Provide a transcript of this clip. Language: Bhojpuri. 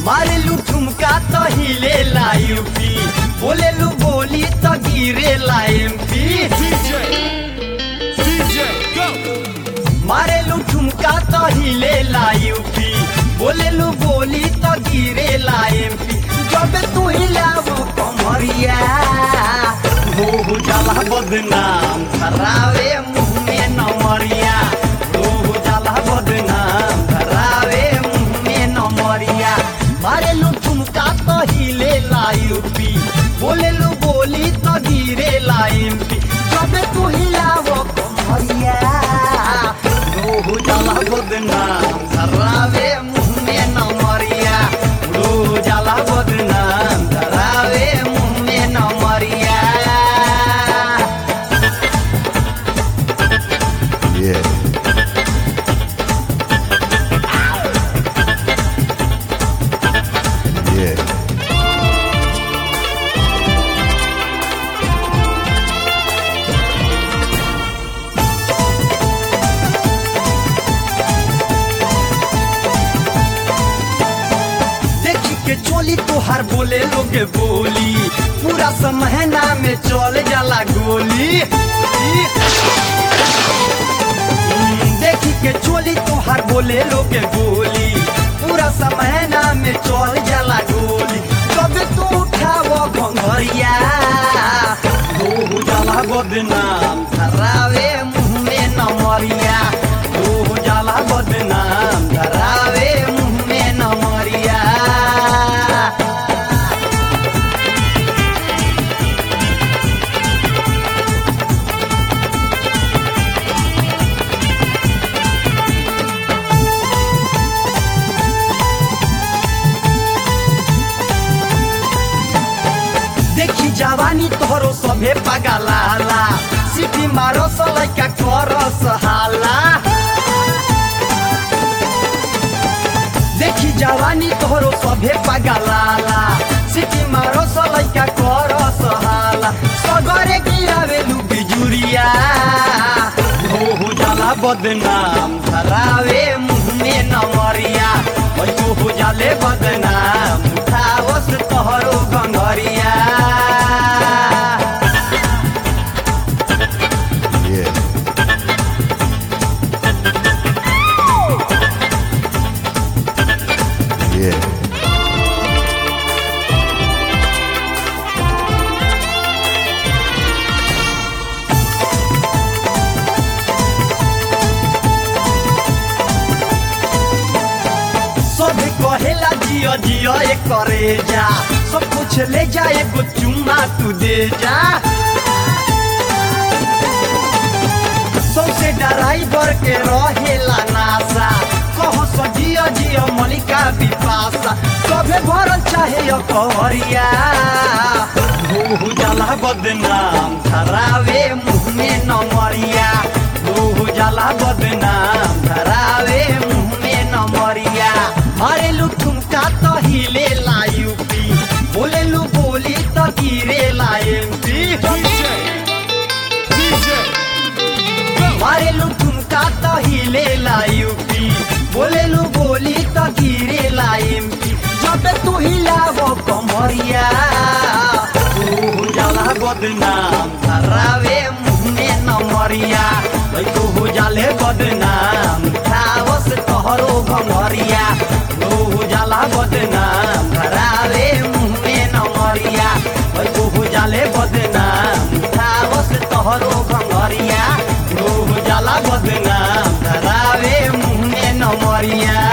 मारे लू ठुमका तो हिले ला यूपी बोले लू बोली तो गिरे ला एमपी DJ, DJ, go. मारे लू ठुमका तो हिले ला यूपी बोले लू बोली तो गिरे ला एमपी जब तू हिलावो कमरिया हो हो जाला बदनाम खरावे मुंह में नमरिया हो हो जाला बदनाम खरावे मुंह में नमरिया मारे लू ठुमका तो हिले ला यूपी बोले लू बोली तो गिरे ला एमपी जब तू हिलावो कमरिया हो जाला बदनाम धरावे मुंह में नमरिया हो जाला बदनाम धरावे मुंह में नमरिया Yeah. Yeah. देखी के चोली तोहार बोले लोग बोली पूरा समहना में चल जाला गोली हम्म, देखी के चोली तोहार बोले लोग बोली पूरा समहना में चल जाला गोली कब तू उठावो घंघरिया हो जाला बदनाम धरावे मुंह में नमरिया हो जाला बदनाम धरावे मुंह में नमरिया देखी जवानी तोहरो सभे पगलाला सिटी मारो सलैका करस हाला देखी जवानी तोहरो सभे पगलाला सिटी मारो सलैका करस हाला सगरे गिरावे लू बिजुरिया हो हो जाला बदनाम धरावे मुंह में नमरिया ओइ हो हो जाले बदनाम उठावस तोहरो गंगरिया Yeah. Yeah. सब कहेला जियो जियो एक करे जा सब कुछ ले जा एगो चुम्मा तू दे जा सबसे ड्राइवर के रहेला नासा कहो सो जियो जियो मलिका बिपासा सबे भरल चाहे कवरिया हो हो जाला बदनाम खरावे मुंह में नमरिया हो हो जाला बदनाम खरावे मुंह में नमरिया मारे लू ठुमका तो हिले ला यूपी बोले लू बोली तो गिरे ला एमपी DJ, DJ, go. मारे लू ठुमका तो हिले ला यूपी बोले लू बोली तो गिरे ला एमपी जब तू हिलावो कमरिया हो जाला बदनाम धरावे मुंह में नमरिया ओइ तो हो जाले बदनाम खावस तोहरो भंगरिया हो जाला बदनाम धरावे मुंह में नमरिया ओइ तो हो जाले बदनाम खावस तोहरो भंगरिया हो जाला बदनाम धरावे मुंह में नमरिया